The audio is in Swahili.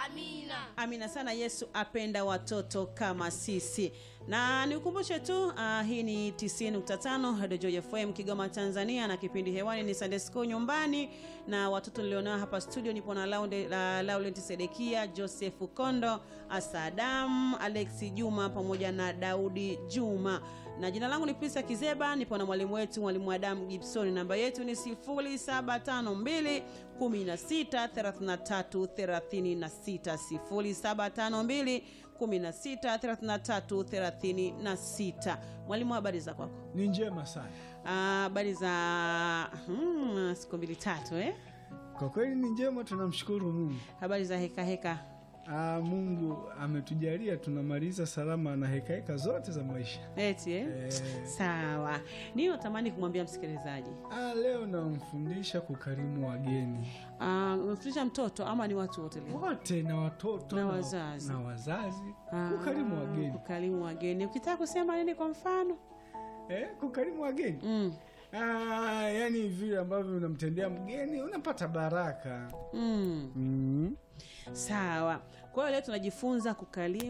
Amina. Amina sana. Yesu apenda watoto kama sisi, na nikukumbushe tu uh, hii ni 90.5 Radio Joy FM Kigoma, Tanzania, na kipindi hewani ni Sunday School nyumbani, na watoto nilionao hapa studio nipo na Launde, la, Laurent Sedekia, Joseph Kondo, Asadam, Alex Juma pamoja na Daudi Juma, na jina langu ni Prisa Kizeba, nipo na mwalimu wetu mwalimu Adam Gibson. Namba yetu ni 0752 16 33 36 0752 16 33 36. Mwalimu, habari za kwako? Ni njema sana Ah, habari za hmm, siku mbili tatu eh? kwa kweli, ni njema, tunamshukuru Mungu. Habari za heka heka Aa, Mungu ametujalia tunamaliza salama na hekaheka zote za maisha. eti eh? Eh. Sawa, niyo natamani kumwambia msikilizaji Aa, leo namfundisha kukarimu wageni Ah, umemfundisha mtoto ama ni watu wote leo? wote na watoto Na wazazi. na wazazi Ah, kukarimu wageni Kukarimu wageni. Ukitaka kusema nini kwa mfano? eh, kukarimu wageni Mm. Aa, yani vile ambavyo unamtendea mgeni unapata baraka Mm. mm. Sawa. Kwa hiyo leo tunajifunza kukarimu